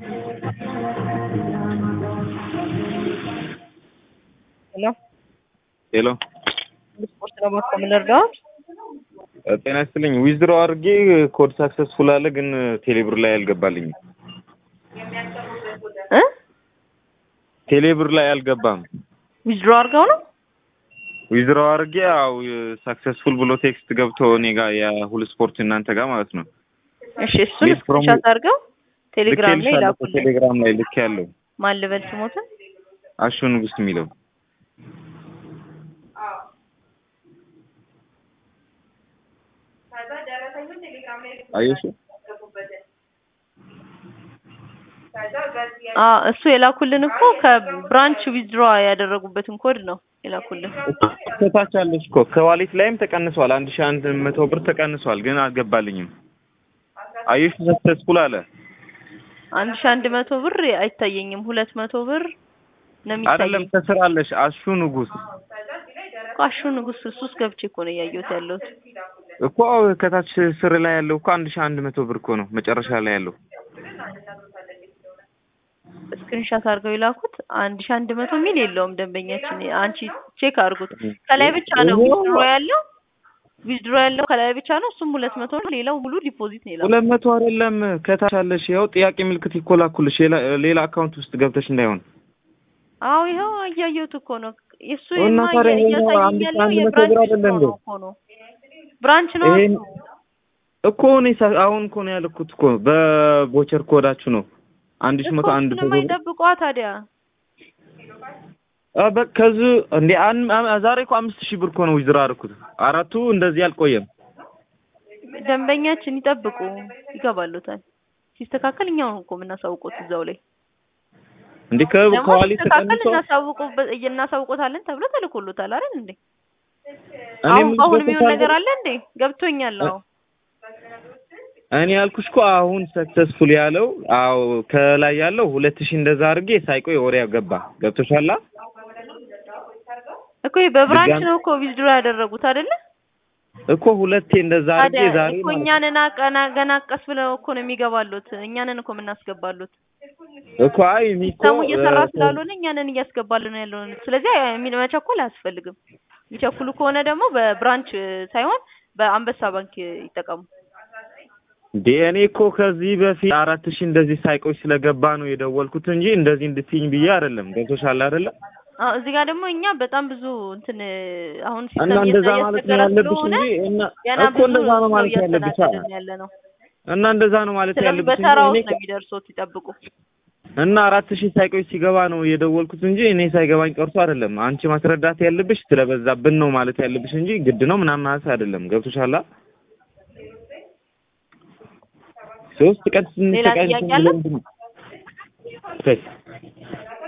ሄሎ ሄሎ ስፖርት ለማቆም ልርዳዎት? ጤና ይስጥልኝ። ዊዝድሮ አድርጌ ኮድ ሳክሰስፉል አለ፣ ግን ቴሌብር ላይ አልገባልኝም። እ ቴሌብር ላይ አልገባም። ዊዝድሮ አድርገው ነው? ዊዝድሮ አድርጌ ያው ሳክሰስፉል ብሎ ቴክስት ገብቶ እኔ ጋር የሁሉ ስፖርት እናንተ ጋር ማለት ነው። እሺ እሱን Yes, from- ስክሪንሾት አድርገው ቴሌግራም ላይ ልኬልሻለሁ፣ ላኩልኝ። ቴሌግራም ላይ ልክ ያለው ማን ልበል ስሞትን? አሹ ንጉስ የሚለው አየሽ አ እሱ የላኩልን እኮ ከብራንች ዊዝድሮ ያደረጉበትን ኮድ ነው የላኩልን። ከታች አለሽ እኮ ከዋሌት ላይም ተቀንሷል። አንድ ሺህ አንድ መቶ ብር ተቀንሷል፣ ግን አልገባልኝም። አየሽ ሰክሰስፉል አለ አንድ ሺህ አንድ መቶ ብር አይታየኝም። ሁለት መቶ ብር ነው አይደለም የሚታየኝ። ከስር አለሽ አሹ ንጉስ እኮ አሹ ንጉስ እሱ ውስጥ ገብቼ እኮ ነው እያየሁት ያለሁት። እኮ ከታች ስር ላይ ያለው እኮ አንድ ሺህ አንድ መቶ ብር እኮ ነው መጨረሻ ላይ ያለው። ስክሪንሻት አድርገው የላኩት አንድ ሺህ አንድ መቶ ሚል የለውም ደንበኛችን። አንቺ ቼክ አድርጉት። ከላይ ብቻ ነው ዊዝድሮ ያለው ዊዝድሮ ያለው ከላይ ብቻ ነው። እሱም ሁለት መቶ ነው። ሌላው ሙሉ ዲፖዚት ነው የላኩት። ሁለት መቶ አይደለም ከታች አለሽ። ያው ጥያቄ ምልክት ይኮላኩልሽ ሌላ ሌላ አካውንት ውስጥ ገብተሽ እንዳይሆን። አዎ ይኸው እያየሁት እኮ ነው። የእሱ እና የማ ታዲያ ይሄኛው እያሳየኝ አንድ ሺህ ያለው አንድ መቶ ብር የብራንች አይደለ እንዴ? ነው እኮ ነው ብራንች ነው ይሄን እሱ። እኮ እኔ ሳ- አሁን እኮ ነው ያልኩት እኮ በቦቸር ኮዳችሁ ነው አንድ ሺህ መቶ እኮ አንድ እሱን መቶ ብር የማይጠብቋ ታዲያ አ በ- ከዚህ እንዴ አን- አ- ዛሬ እኮ አምስት ሺህ ብር እኮ ነው ዊዝድሮ አደረኩት። አራቱ እንደዚህ አልቆየም። ደንበኛችን ይጠብቁ፣ ይገባሉታል። ሲስተካከል እኛው እኮ የምናሳውቁት እዛው ላይ እንዴ ከ- ደግሞ ከዋሌት ሲስተካከል ተቀንሶ እናሳውቁበት እናሳውቆታለን ተብሎ ተልኮሎታል አይደል እንዴ? እኔ አሁን አሁን የሚሆን የምልበት ነገር አለ እንዴ? ገብቶኛል። አዎ እኔ ያልኩሽ እኮ አሁን ሰክሰስፉል ያለው አዎ ከላይ ያለው ሁለት ሺህ እንደዛ አድርጌ ሳይቆይ ወዲያ ገባ። ገብቶሻላ? እኮ ይሄ በብራንች ድጋሚ- ነው እኮ ዊዝድሮ ያደረጉት አይደለ? እኮ ሁለቴ እንደዛ አድርጌ ታዲያ ዛሬ እኮ ማለት ነው። እኛንን አቀና ገና ቀስ ብለው እኮ ነው የሚገባሉት። እኛንን እኮ የምናስገባሉት። እኮ አይ እኔ እኮ ሲስተሙ እየሰራ እ- ስላልሆነ እኛንን እያስገባልን ያለውን። ስለዚህ የሚል መቸኮል አያስፈልግም። የሚቸኩሉ ከሆነ ደግሞ በብራንች ሳይሆን በአንበሳ ባንክ ይጠቀሙ። እንዴ እኔ እኮ ከዚህ በፊት አራት ሺህ እንደዚህ ሳይቆይ ስለገባ ነው የደወልኩት እንጂ እንደዚህ እንድትይኝ ብዬ አይደለም። ገብቶሻል አይደለ? አዎ እዚህ ጋር ደግሞ እኛ በጣም ብዙ እንትን አሁን እና ሲስተም እንደዛ ማለት ነው እያስቸገረ ያለብሽ ስለሆነ እንጂ እና ገና እኮ ብዙ እንደዛ ነው ሰው ማለት ያለብሽ። እያስተናገድን ያለ ነው። እና እንደዛ ነው ማለት ስለዚህ ያለብሽ እንጂ በተራ እኔ ውስጥ ነው የሚደርሱት፣ ይጠብቁ። እና አራት ሺህ ሳይቆይ ሲገባ ነው የደወልኩት እንጂ እኔ ሳይገባኝ ቀርቶ አይደለም። አንቺ ማስረዳት ያለብሽ ስለበዛብን ነው ማለት ያለብሽ እንጂ ግድ ነው ምናምን ማለት አይደለም። ገብቶሻል? ሶስት ቀን ሌላ ስንሰቃይ ጥያቄ አለ? እንትን